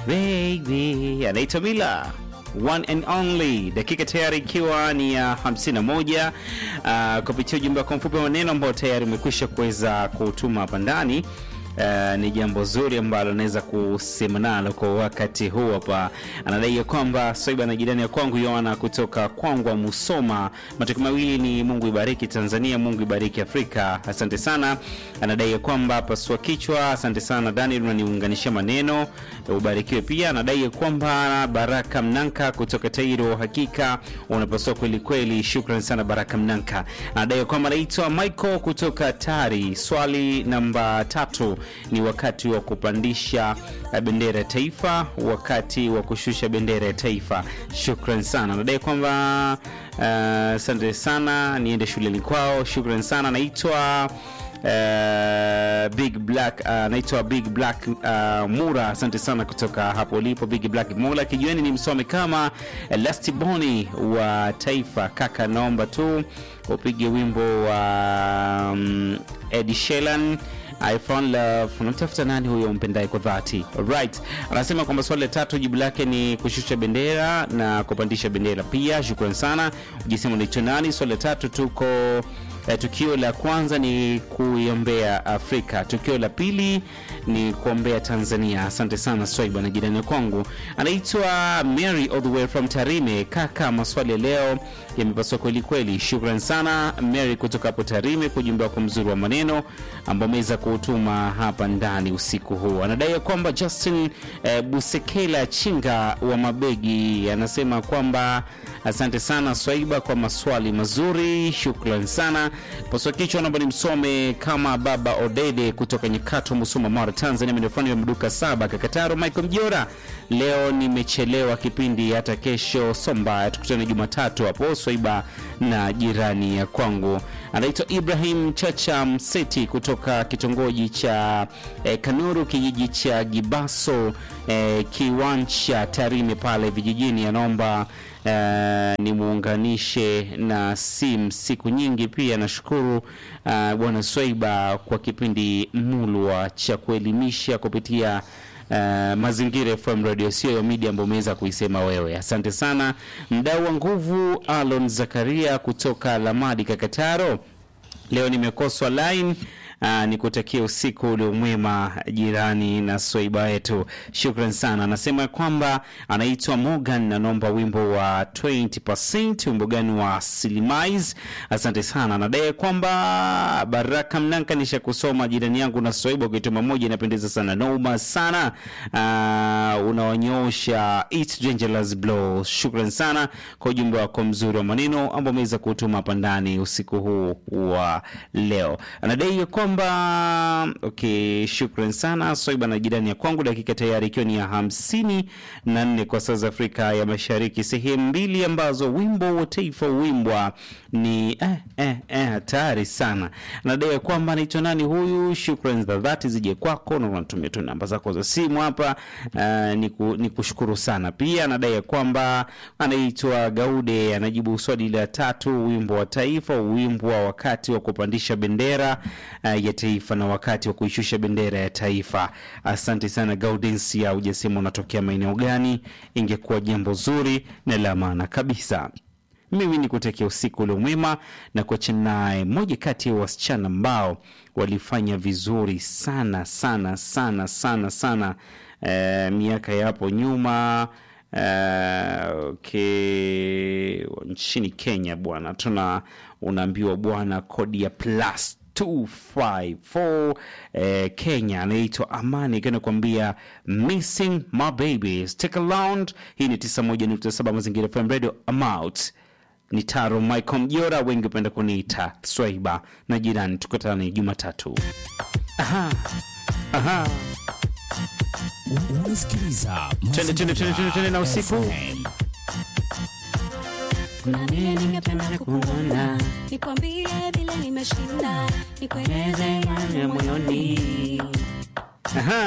baby anaitwa Mila one and only dakika tayari ikiwa ni ya 51 uh, kupitia ujumbe wako mfupi wa maneno ambao tayari umekwisha kuweza kutuma hapa ndani Uh, ni jambo zuri ambalo naweza kusema nalo kwa wakati huu hapa. Anadai ya kwamba Swaiba na jirani ya kwangu Yohana kutoka Kwangwa Musoma, matokeo mawili ni Mungu ibariki Tanzania, Mungu ibariki Afrika. Asante sana. Anadai ya kwamba pasua kichwa. Asante sana Daniel, unaniunganishia maneno, ubarikiwe pia. Anadai ya kwamba Baraka Mnanka kutoka Tairo, hakika unapasua kweli kweli. Shukran sana Baraka Mnanka. Anadai ya kwamba anaitwa Michael kutoka Tari. Swali namba tatu ni wakati wa kupandisha bendera ya taifa, wakati wa kushusha bendera ya taifa. Shukran sana. Nadai kwamba asante uh, sana, niende shuleni kwao. Shukran sana. Naitwa Uh, Big Black uh, naitwa Big Black uh, Mura, asante sana kutoka hapo ulipo Big Black Mura. Kijueni ni msome kama Lastiboni wa Taifa. Kaka, naomba tu upige wimbo wa um, Ed Sheeran I found love. Unamtafuta nani huyo mpendaye kwa dhati? Right. Anasema kwamba swali la tatu jibu lake ni kushusha bendera na kupandisha bendera pia. Shukrani sana. Ujisema unaitwa nani? Swali la tatu tuko eh, tukio la kwanza ni kuiombea Afrika, tukio la pili ni kuombea Tanzania. Asante sana Swaiba na jirani kwangu anaitwa Mary all the way from Tarime. Kaka, maswali ya leo yamepaswa kweli kweli. Shukran sana Mary kutoka hapo Tarime kwa ujumbe wako mzuri wa maneno ambao ameweza kuutuma hapa ndani usiku huu. Anadai kwamba Justin eh, Busekela Chinga wa Mabegi anasema kwamba asante sana Swaiba kwa maswali mazuri, shukran sana. Paswa kichwa naomba nimsome kama baba Odede kutoka Nyakato, Musoma, Mara, Tanzania. Midofani wa mduka saba Kakataro, Michael Mjora. Leo nimechelewa kipindi, hata kesho Somba tukutane Jumatatu hapo Swaiba na jirani ya kwangu. Anaitwa Ibrahim Chacha Mseti kutoka kitongoji cha eh, Kanuru kijiji cha Gibaso eh, kiwanja Tarime pale vijijini. Anaomba eh, nimuunganishe na sim siku nyingi. Pia nashukuru eh, bwana Swaiba kwa kipindi mulwa cha kuelimisha kupitia Uh, Mazingira FM Radio sio media ambayo umeweza kuisema wewe. Asante sana mdau wa nguvu Alon Zakaria kutoka Lamadi Kakataro. Leo nimekoswa line. Uh, nikutakia usiku uliomwema jirani na Swaiba yetu, shukran sana. Anasema kwamba anaitwa Morgan, anaomba wimbo wa 20%. Wimbo gani wa Silimais? Asante sana. Anadai kwamba Baraka Mnanka nisha kusoma jirani yangu na Swaiba ukituma moja inapendeza sana, noma sana. Uh, unaonyosha It's Dangerous Blow. Shukran sana kwa ujumbe wako mzuri wa maneno ambao umeweza kutuma hapa ndani usiku huu wa leo. Anadai kwamba okay, shukran sana Swaiba na jirani ya kwangu. Dakika tayari ikiwa ni ya hamsini na nne kwa saa za Afrika ya Mashariki, sehemu mbili ambazo wimbo wa taifa uimbwa ni eh, eh, eh, hatari sana. Anadai kwamba anaitwa nani huyu? Shukran za dhati zije kwako na unatumia tu namba zako za simu hapa. Uh, niku, nikushukuru sana pia. Anadai kwamba anaitwa Gaude, anajibu swali la tatu, wimbo wa taifa uimbwa wakati wa kupandisha bendera uh, ya taifa na wakati wa kuishusha bendera ya taifa. Asante sana Gaudensia, hujasema unatokea maeneo gani, ingekuwa jambo zuri na la maana kabisa. Mimi ni kutakia usiku ule mwema na kuacha naye moja kati ya wasichana ambao walifanya vizuri sana sana sana sana sana eh, miaka ya hapo nyuma Uh, okay. Nchini Kenya bwana, tuna unaambiwa bwana, kodi ya plus 254 eh, Kenya anaitwa Amani ikiwa nakwambia missing my baby stick around. Hii ni 91.7 Mazingira FM Radio amout ni Taro Michael Mjora, wengi upenda kuniita Swaiba na jirani. Tukutane Jumatatu. Aha. Aha. Unasikiliza Twende, twende, twende, twende, twende na usiku. FM. Kuna nini ningependa kukuona, nikwambie vile nimeshinda, nikueleze yale moyoni. Aha.